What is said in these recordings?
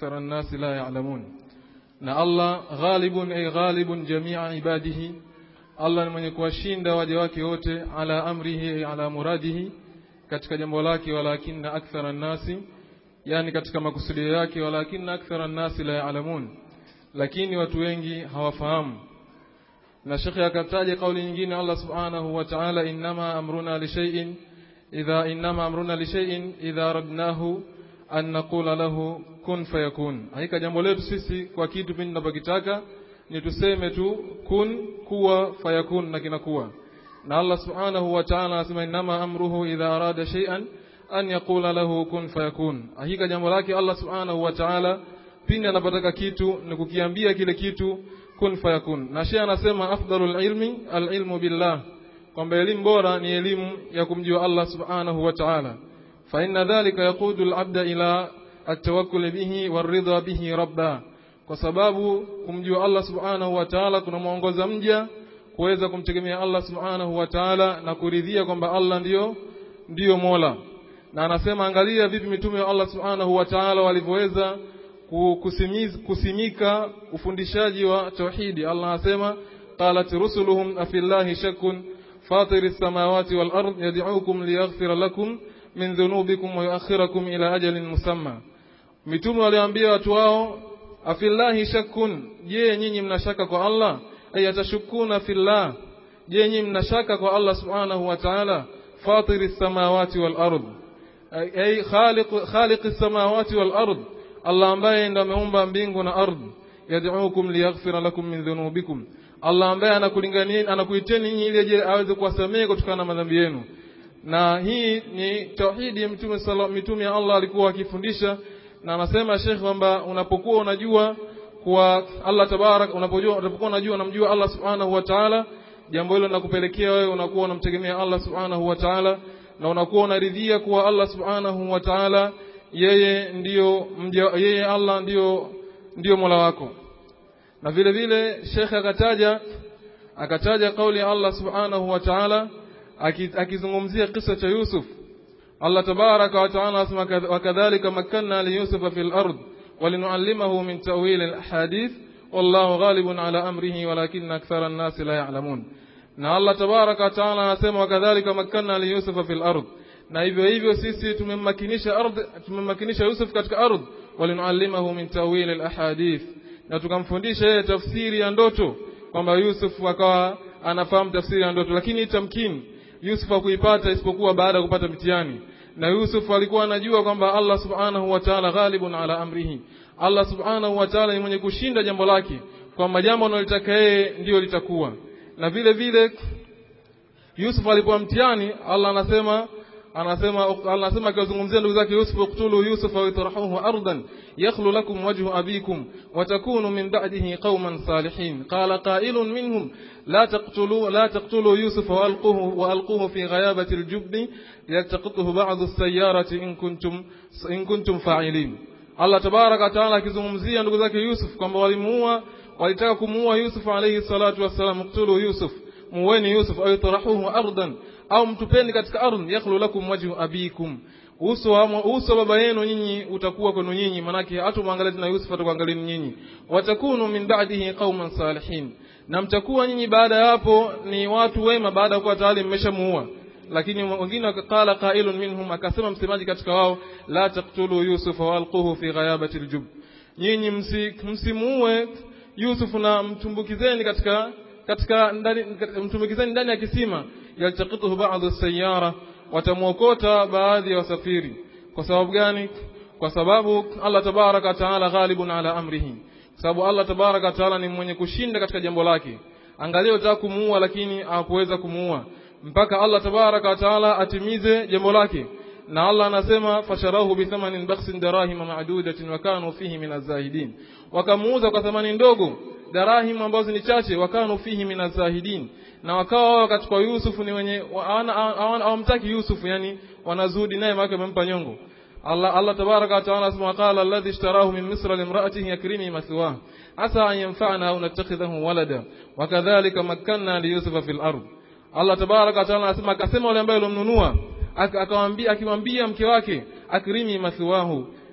akthara an-nasi la ya'lamun na Allah ghalibun ay ghalibun jami'a ibadihi Allah ni mwenye kuwashinda waja wake wote ala amrihi ay ala muradihi katika jambo lake walakinna akthara an-nasi yani katika makusudio yake walakinna akthara an-nasi la ya'lamun lakini watu wengi hawafahamu na shekhe akataja kauli nyingine Allah subhanahu wa ta'ala inma amruna li shay'in idha inma amruna li shay'in idha radnahu an naqula lahu kun fayakun hakika jambo letu sisi kwa kitu pindi tunapokitaka ni tuseme tu kun kuwa fayakun na kinakuwa na Allah subhanahu wa ta'ala anasema inma amruhu idha arada shay'an an yaqula lahu kun fayakun hakika jambo lake Allah subhanahu wa ta'ala pindi anapotaka kitu ni kukiambia kile kitu kun fayakun na shehe anasema afdalul ilmi alilmu billah kwamba elimu bora ni elimu ya kumjua Allah subhanahu wa ta'ala fa inna dhalika yaqudu alabda ila atawakkul bihi waridha bihi rabba kwa sababu kumjua Allah subhanahu wa ta'ala kunamuongoza mja kuweza kumtegemea Allah subhanahu wa ta'ala na kuridhia kwamba Allah ndiyo ndiyo Mola na anasema angalia vipi mitume wa Allah subhanahu wa ta'ala walivyoweza kusimiz, kusimika ufundishaji wa tauhidi Allah anasema qalat rusuluhum afillahi shakkun fatir as-samawati wal ard yad'ukum liyaghfira lakum min dhunubikum wa yuakhirakum ila ajalin musamma mitume waliambia watu wao afillahi shakkun je nyinyi mnashaka kwa Allah ay atashukuna fillah je nyinyi mnashaka kwa Allah subhanahu wa ta'ala fatir as-samawati wal ard ay khaliq khaliq as-samawati wal ard Allah ambaye ndo ameumba mbingu na ardhi yad'ukum liyaghfira lakum min dhunubikum Allah ambaye anakulingania anakuiteni nyinyi ili aje aweze kuwasamehe kutokana na madhambi yenu na hii ni tauhidi ya mtume sallallahu mitume ya Allah alikuwa akifundisha na anasema Sheikh kwamba unapokuwa unajua kwa Allah tabarak unapojua unapokuwa unajua unamjua Allah subhanahu wa ta'ala jambo hilo linakupelekea wewe unakuwa unamtegemea Allah subhanahu wa ta'ala na unakuwa unaridhia kuwa Allah subhanahu wa ta'ala yeye ndiyo mja, yeye Allah ndiyo ndiyo Mola wako na vile vile Sheikh akataja akataja kauli ya Allah subhanahu wa ta'ala akizungumzia kisa cha Yusuf Allah tabaraka wa ta'ala asema wakadhalika makanna li Yusufa fil ard walinuallimahu min ta'wil al ahadith wallahu ghalibun ala amrihi walakinna akthara an-nas la ya'lamun na Allah tabaraka wa ta'ala anasema wakadhalika makanna li Yusufa fil ard na hivyo hivyo sisi tumemmakinisha ardhi tumemmakinisha Yusuf katika ardhi walinuallimahu min tawil alahadith na tukamfundisha yeye tafsiri ya ndoto kwamba Yusuf akawa anafahamu tafsiri ya ndoto lakini tamkini Yusuf hakuipata isipokuwa baada ya kupata mtihani na Yusuf alikuwa anajua kwamba Allah subhanahu wa ta'ala ghalibun ala amrihi Allah subhanahu wa ta'ala ni mwenye kushinda jambo lake kwamba jambo analotaka yeye ndio litakuwa na vile vile Yusuf alipoa mtihani Allah anasema anasema anasema akiwazungumzia ndugu zake Yusuf uqtulu Yusuf wa itrahuhu ardan yakhlu lakum wajhu abikum wa takunu min ba'dihi qauman salihin qala qailun minhum la taqtulu la taqtulu Yusuf wa alquhu wa alquhu fi ghayabati aljubni yaltaqituhu ba'd as-sayyarati in kuntum in kuntum fa'ilin Allah tabaraka taala akizungumzia ndugu zake Yusuf kwamba walimuua walitaka kumuua Yusuf alayhi salatu wassalam uqtulu Yusuf muweni Yusuf au itrahuhu ardan au mtupeni katika ardhi yakhlu lakum wajhu abikum uso wa uso baba yenu nyinyi utakuwa kwenu nyinyi manake hatumwangalia tena Yusuf atakuangalia nyinyi watakunu min ba'dihi qauman salihin na mtakuwa nyinyi baada ya hapo ni watu wema baada ya kuwa tayari mmeshamuua lakini wengine wakala qailun minhum akasema msemaji katika wao la taqtulu yusuf walquhu fi ghayabati aljub nyinyi msimuue Yusuf na mtumbukizeni katika katika ndani mtumbukizeni ndani ya kisima yaltaqituhu ba'd as-sayyara watamwokota baadhi ya wasafiri kwa sababu gani kwa sababu Allah tabaraka taala ghalibun ala amrihi sababu Allah tabaraka taala ni mwenye kushinda katika jambo lake angalia utaka kumuua lakini hakuweza kumuua mpaka Allah tabaraka taala atimize jambo lake na Allah anasema fasharahu bi thamanin bakhsin darahim ma'dudatin wa kanu fihi min az-zahidin wakamuuza kwa thamani ndogo darahim ambazo ni chache wakanu fihi min az-zahidin na wakawa wao katika Yusuf ni wenye hawamtaki Yusuf yani wanazudi naye maana wamempa nyongo Allah Allah tabaraka wa taala asema qala alladhi ishtarahu min misra limra'atihi yakrimi mathwah asa an yanfa'ana au nattakhidhahu walada wakadhalika makkanna li yusufa fil ard Allah tabaraka wa taala anasema akasema yule ambaye alomnunua akamwambia akimwambia mke wake akrimi mathwahu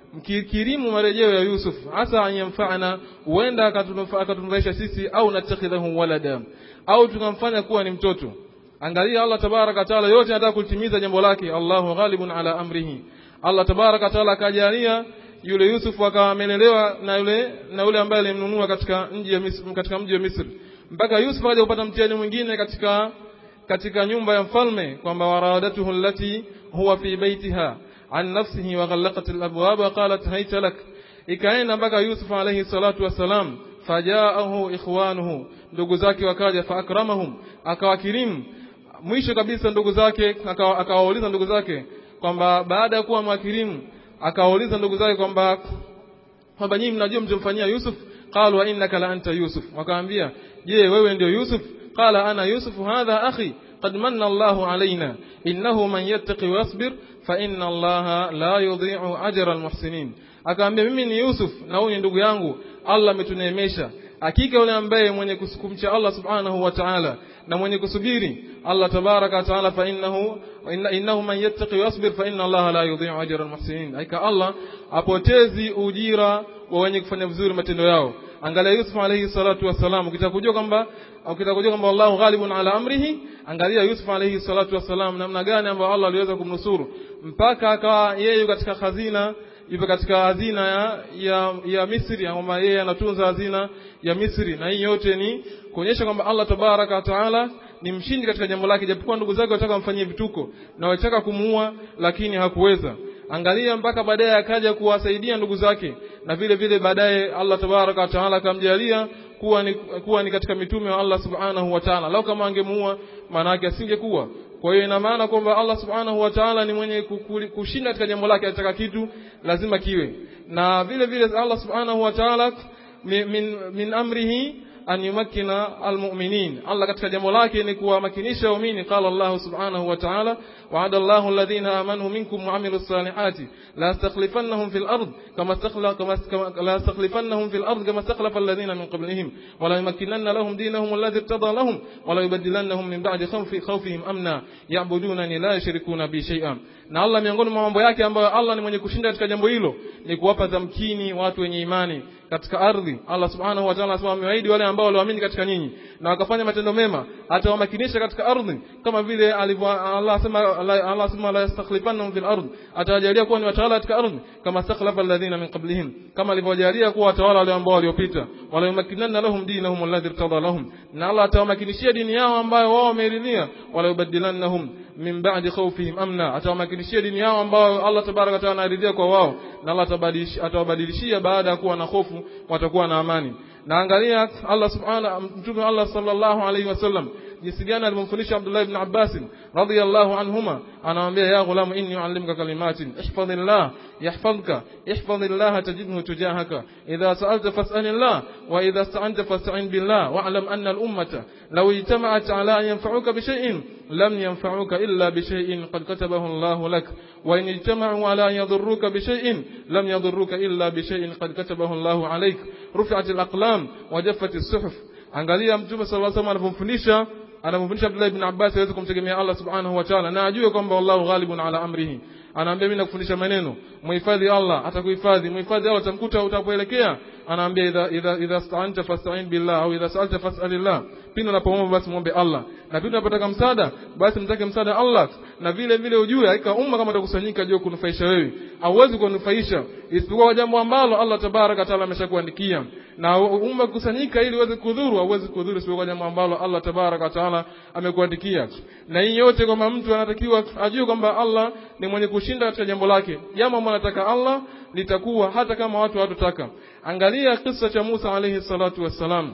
mkikirimu marejeo ya Yusuf hasa anyamfana huenda akatunufaisha sisi au natakhidhahu walada au tukamfanya kuwa ni mtoto angalia Allah tabaraka taala yote anataka kulitimiza jambo lake Allahu ghalibun ala amrihi Allah tabaraka taala akajalia yule Yusuf akawa amelelewa na yule na yule ambaye alimnunua katika mji ya Misri, katika mji wa Misri mpaka Yusuf akaja kupata mtihani mwingine katika katika nyumba ya mfalme kwamba warawadatuhu allati huwa fi baitiha an nafsihi wa ghallaqat alabwab wa qalat hayta lak ikaenda mpaka Yusuf alayhi salatu wasalam fajaahu ikhwanuhu ndugu zake wakaja fa akramahum akawakirimu mwisho kabisa ndugu zake akawauliza ndugu zake kwamba baada ya kuwa mwakirimu akawauliza ndugu zake kwamba kwamba nyinyi mnajua mtumfanyia Yusuf qalu wa innaka la anta Yusuf wakaambia je wewe ndio Yusuf qala ana Yusuf hadha akhi قد من الله علينا إنه من يتقي ويصبر فإن الله لا يضيع أجر المحسنين akaambia mimi ni Yusuf na huyu ni ndugu yangu Allah ametuneemesha hakika yule ambaye mwenye kumcha Allah subhanahu wa ta'ala na mwenye kusubiri Allah tabaraka wa ta'ala fa innahu innahu man yattaqi wa yasbir fa inna Allah la yudhi'u ajra al-muhsinin hakika Allah apotezi ujira wa wenye kufanya vizuri matendo yao angalia Yusuf alayhi salatu wasalam ukitaka kujua kwamba ukitaka kujua kwamba Allahu ghalibun ala amrihi angalia Yusuf alayhi salatu wasalam namna gani ambayo Allah aliweza kumnusuru mpaka akawa yeye katika hazina yupo katika hazina ya, ya, ya Misri kwamba yeye anatunza hazina ya Misri na hii yote ni kuonyesha kwamba Allah tabaraka wa taala ni mshindi katika jambo lake japokuwa ndugu zake wataka wamfanyie vituko na wataka kumuua lakini hakuweza angalia mpaka baadaye akaja kuwasaidia ndugu zake na vile vile baadaye Allah tabaraka wa taala akamjalia kuwa ni, kuwa ni katika mitume wa Allah subhanahu wa ta'ala lau kama angemuua maana yake asingekuwa kwa hiyo ina maana kwamba Allah subhanahu wa ta'ala ni mwenye kushinda katika jambo lake ataka kitu lazima kiwe na vile vile Allah subhanahu wa ta'ala min, min amrihi an yumakkina almu'minin Allah katika jambo lake ni kuwamakinisha waumini qala Allah subhanahu wa ta'ala wa'ada Allahu alladhina amanu minkum wa 'amilus salihati la yastakhlifannahum fil ard kama istakhlafa kama la yastakhlifannahum fil ard kama istakhlafa alladhina min qablihim wa la yumakkinanna lahum dinahum alladhi irtada lahum wa la yubaddilannahum min ba'di khawfi khawfihim amna ya'budunani la yushrikuna bi shay'an na Allah miongoni mwa mambo yake ambayo Allah ni mwenye kushinda katika jambo hilo ni kuwapa tamkini watu wenye imani katika ardhi Allah subhanahu wa ta'ala anasema amewaahidi wale ambao walioamini katika nyinyi na wakafanya matendo mema atawamakinisha katika ardhi kama vile alivyo Allah asema Allah asema la yastakhlifannahum fil ardh atawajalia kuwa ni watawala katika ardhi kama stakhlafa alladhina min qablihim kama alivyojalia kuwa watawala wale ambao waliopita wala yumakkinanna lahum dinahum alladhi irtada lahum na Allah atawamakinishia dini yao ambayo wao wameridhia wala yubaddilannahum min ba'di khawfihim amna atawamakinishia dini yao ambayo Allah tabaraka wa taala anaridhia kwa wao na Allah atawabadilishia baada ya kuwa na hofu watakuwa na amani na angalia Allah subhanahu mtume Allah sallallahu alaihi wasallam jinsi gani alivyomfundisha Abdullah ibn Abbas radhiyallahu anhuma anamwambia ya ghulam inni uallimuka kalimatin ihfazillah yahfazka ihfazillah tajidhu tujahaka idha sa'alta fas'alillah wa idha ista'anta fasta'in billah wa'lam anna al-ummata law ijtama'at ala an yanfa'uka bi shay'in lam yanfa'uka illa bi shay'in qad katabahu Allah lak wa in ijtama'u ala an yadhurruka bi shay'in lam yadhurruka illa bi shay'in qad katabahu Allah alayk rufi'at al-aqlam wa jaffat as-suhuf angalia mtume sallallahu alayhi wasallam anapomfundisha anamfundisha Abdullah ibn Abbas aweze kumtegemea Allah subhanahu wa ta'ala na ajue kwamba Allahu ghalibun ala amrihi anaambia mimi nakufundisha maneno muhifadhi Allah atakuhifadhi muhifadhi Allah utamkuta utapoelekea anaambia idha idha idha sta'anta fasta'in billah au idha sa'alta fas'alillah pindi unapoomba basi muombe Allah na pindi unapotaka msaada basi mtake msaada Allah na vile vile ujue hakika umma kama utakusanyika juu kunufaisha wewe hauwezi kunufaisha isipokuwa jambo ambalo Allah tabaraka taala ameshakuandikia na umma kusanyika ili uweze kudhuru hauwezi kudhuru isipokuwa jambo ambalo Allah tabaraka taala amekuandikia na hii yote kwamba mtu anatakiwa ajue kwamba Allah ni mwenye kushinda katika jambo lake jambo ambalo anataka Allah litakuwa hata kama watu hawatotaka angalia kisa cha Musa alayhi salatu wassalam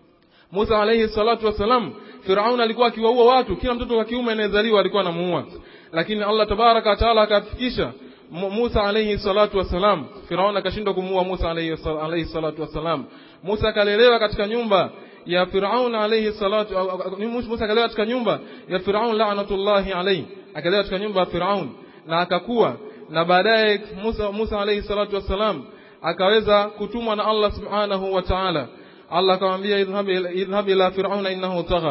Musa alayhi salatu wassalam Firaun alikuwa akiwaua watu kila mtoto wa kiume anayezaliwa alikuwa anamuua lakini Allah tabaraka taala akafikisha Musa alayhi salatu wassalam Firaun akashindwa kumuua Musa alayhi salatu wassalam Musa akalelewa katika nyumba ya Firaun alayhi salatu Musa akalelewa katika nyumba ya Firaun la'natullahi alayhi akalelewa katika nyumba ya Firaun na akakuwa na baadaye Musa Musa alayhi salatu wassalam akaweza kutumwa na Allah subhanahu wa ta'ala Allah akamwambia idhhab idhhab ila fir'auna innahu tagha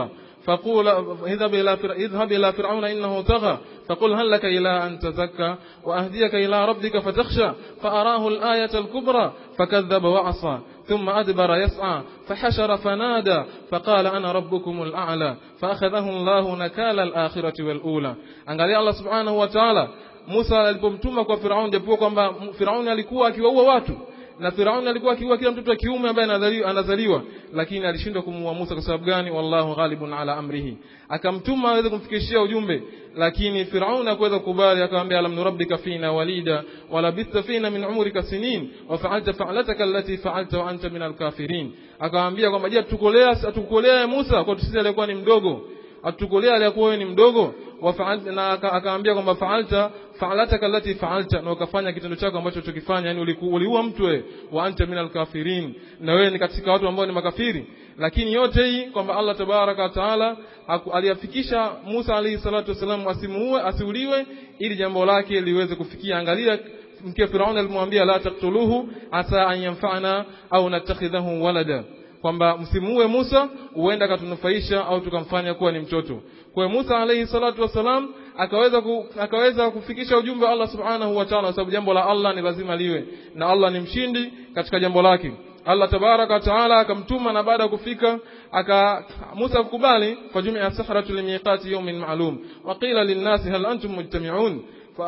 فقول اذهب إلى فر... اذهب إلى فرعون إنه طغى فقل هل لك إلى أن تزكى وأهديك إلى ربك فتخشى فأراه الآية الكبرى فكذب وعصى ثم أدبر يسعى فحشر فنادى فقال أنا ربكم الأعلى فأخذه الله نكال الآخرة والأولى angalia Allah subhanahu wa ta'ala Musa alipomtuma kwa Firaun japokuwa kwamba Firaun alikuwa akiwaua watu na Firauni alikuwa akiua kila mtoto wa kiume ambaye anazaliwa, anazaliwa lakini alishindwa kumuua Musa kwa sababu gani? Wallahu ghalibun ala amrihi, akamtuma aweze kumfikishia ujumbe, lakini Firauni hakuweza kukubali, akamwambia alam nurabbika fina walida walabitha fina min umrika sinin wa fa'alta fa'lataka allati fa'alta wa anta min alkafirin, akamwambia kwamba je, tukolea atukolea Musa kwa sisi alikuwa ni mdogo atukolea alikuwa wewe ni mdogo na akaambia kwamba fa'alta fa'alataka allati fa'alta na ukafanya kitendo chako ambacho ulichokifanya yani uliua mtu wewe wa anta minal kafirin na wewe ni katika watu ambao ni makafiri lakini yote hii kwamba Allah tabaraka wa taala aliyafikisha Musa alayhi salatu wasalam asimuue asiuliwe ili jambo lake liweze kufikia angalia mke Firauni alimwambia la taktuluhu asa an yanfa'ana au natakhidhahu walada kwamba msimuue Musa huenda akatunufaisha au tukamfanya kuwa ni mtoto. Kwa hiyo Musa alayhi salatu wasalam akaweza ku, akaweza kufikisha ujumbe wa Allah subhanahu wa ta'ala, kwa sababu jambo la Allah ni lazima liwe na Allah ni mshindi katika jambo lake. Allah tabaraka wa taala akamtuma na baada ya kufika aka Musa kukubali fajumia sahratu limiqati yawmin ma'lum wa qila linnasi hal antum mujtami'un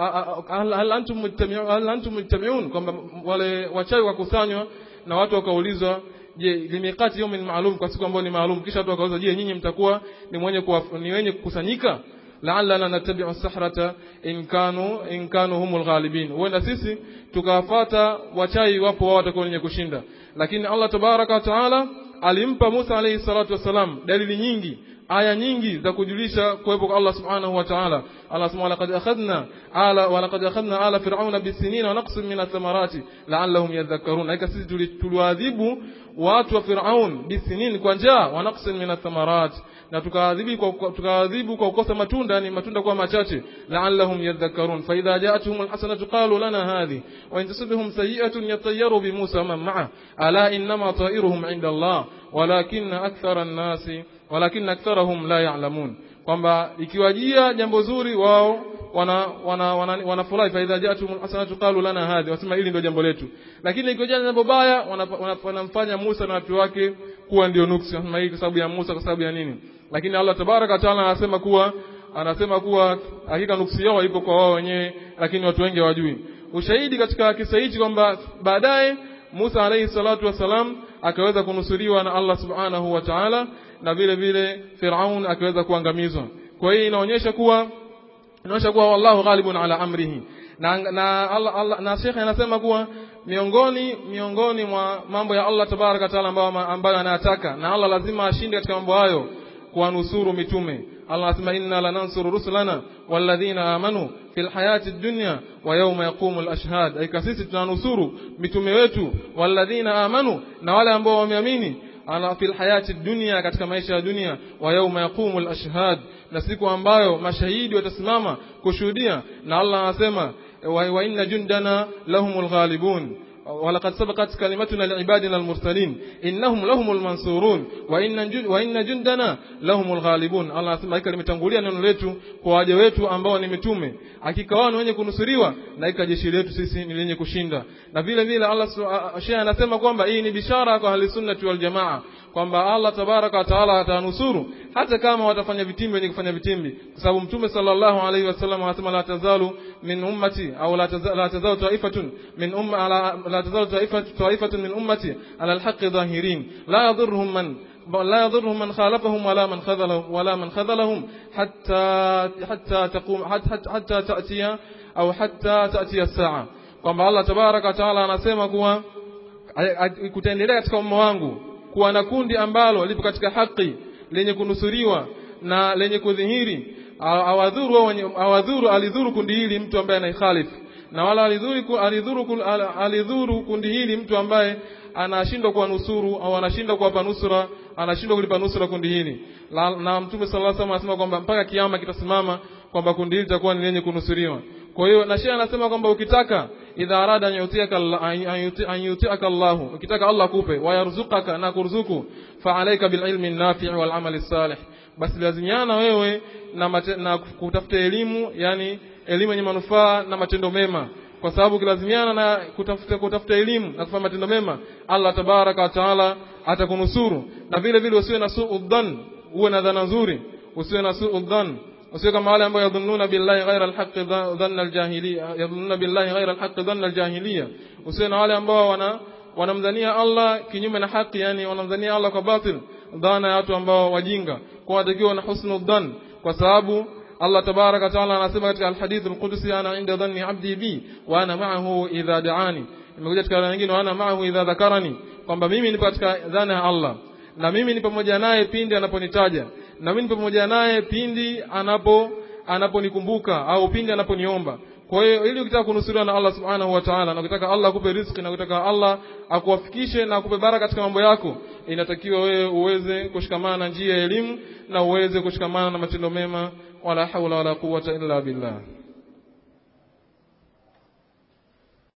hal antum mujtami'un hal antum mujtami'un kwamba wale wachawi wakusanywa na watu wakaulizwa je limiqati yawmin maalum kwa siku ambayo ni maalum kisha watu wakauza je nyinyi mtakuwa ni mwenye ni wenye kukusanyika la'allana nattabi'u sahrata in kanu in kanu humul ghalibin huenda sisi tukawafata wachai wapo wao watakuwa wenye kushinda lakini Allah tabaraka wa taala alimpa Musa alayhi salatu wasalam dalili nyingi aya nyingi za kujulisha kuwepo kwa Allah subhanahu wa ta'ala Allah subhanahu laqad akhadna ala wa laqad akhadna ala fir'auna bisinin wa naqsin min athamarati la'allahum yadhakkarun haika sisi tuliwaadhibu watu wa Firaun bisinin kwa njaa wa naqsin min athamarati na tukaadhibu kwa tukaadhibu kwa kukosa matunda ni matunda kuwa machache la'allahum yadhakkarun fa idha ja'atuhum alhasanatu qalu lana hadhi wa in tusibhum sayi'atun yatayyaru bi Musa man ma'a ala innama ta'iruhum 'inda Allah walakinna akthara an-nasi walakinna aktharahum la ya'lamun kwamba ikiwajia jambo zuri wao wana wana wanafurahi wana, wana fa idha ja'atuhum alhasanatu qalu lana hadhi wasema hili ndio jambo letu lakini ikiwajia jambo baya wanamfanya Musa na watu wake kuwa ndio nuksi wanasema hii kwa sababu ya Musa kwa sababu ya nini lakini Allah tabaraka taala anasema kuwa anasema kuwa hakika nuksi yao ipo kwa wao wenyewe lakini watu wengi hawajui ushahidi katika kisa hichi kwamba baadaye Musa alayhi salatu wasalam akaweza kunusuriwa na Allah subhanahu wa ta'ala na vile vile Firaun akaweza kuangamizwa kwa hiyo inaonyesha kuwa inaonyesha kuwa wallahu ghalibun ala amrihi na na Allah, Allah na Sheikh anasema kuwa miongoni miongoni mwa mambo ya Allah tabaraka taala ambayo ambayo anayataka na Allah lazima ashinde katika mambo hayo kuwanusuru mitume Allah anasema inna lanansuru rusulana walladhina amanu fil hayati dunya wa yawma yaqumul ashhad aika sisi tunanusuru mitume wetu walladhina amanu na wale ambao wameamini ala fil hayati dunya katika maisha ya dunia wa yawma yaqumul ashhad na siku ambayo mashahidi watasimama kushuhudia na Allah anasema wa inna jundana lahumul ghalibun ولقد سبقت كلمتنا لعبادنا المرسلين إنهم لهم المنصورون وإن وإن جندنا لهم الغالبون الله anasema hika limetangulia neno letu kwa waja wetu ambao ni mitume hakika wao ni wenye kunusuriwa na hika jeshi letu sisi ni lenye kushinda na vile vile Allah Sheikh anasema kwamba hii ni bishara kwa ahli sunnati wal jamaa kwamba Allah tabaraka wa taala atanusuru hata kama watafanya vitimbi wenye kufanya vitimbi kwa sababu mtume sallallahu alaihi wasallam anasema la tazalu min ummati au la tazalu taifatun min umma la tazalu taifatun min ummati ala alhaqqi dhahirin la yadhurruhum man لا يضرهم من خالفهم ولا من خذلهم ولا من خذلهم حتى حتى تقوم حتى, حتى تأتي أو حتى تأتي الساعة kwamba Allah tabaraka wa taala anasema kuwa kutaendelea katika umma wangu kuwa na kundi ambalo lipo katika haki lenye kunusuriwa na lenye kudhihiri awadhuru awadhuru alidhuru kundi hili mtu ambaye anaihalifu na wala alidhuru alidhuru alidhuru kundi hili mtu ambaye anashindwa kuwanusuru au anashindwa kuwapa nusura anashindwa kulipa nusura kundi hili na mtume sallallahu alaihi wasallam anasema kwamba mpaka kiama kitasimama kwamba kundi hili litakuwa ni lenye kunusuriwa kwa hiyo na shehe anasema kwamba ukitaka idha arada an yutiaka an yutiaka Allah ukitaka Allah kupe wayarzuqaka na kurzuku fa alayka bil ilmi nafi' wal amali salih basi lazimiana wewe na, mate, na kutafuta elimu yani elimu yenye manufaa na matendo mema kwa sababu ukilazimiana na kutafuta kutafuta elimu na kufanya matendo mema Allah tabaraka wa taala atakunusuru na vile vile usiwe na suu dhann uwe na dhana nzuri usiwe na suu dhann usiwe kama wale ambao yadhunnuna billahi ghaira alhaqi dhanna aljahiliya yadhunnuna billahi ghaira alhaqi dhanna aljahiliya usiwe na wale ambao wana wanamdhania Allah kinyume na haki yani wanamdhania Allah kwa batil dhana ya watu ambao wajinga kwa watakiwa na husnul dhann kwa sababu Allah tabaraka wa taala anasema katika alhadith alqudsi ana inda dhanni abdi bi wa ana ma'ahu idha da'ani imekuja katika aya nyingine wa ana ma'ahu idha dhakarani kwamba mimi nipo katika dhana ya Allah na mimi ni pamoja naye pindi anaponitaja na mimi ni pamoja naye pindi anapo anaponikumbuka au pindi anaponiomba kwa hiyo ili ukitaka kunusuriwa na Allah subhanahu wa ta'ala na ukitaka Allah akupe riziki na ukitaka Allah akuwafikishe na akupe baraka katika mambo yako inatakiwa wewe uweze kushikamana na njia ya elimu na uweze kushikamana na matendo mema wala haula wala quwwata illa billah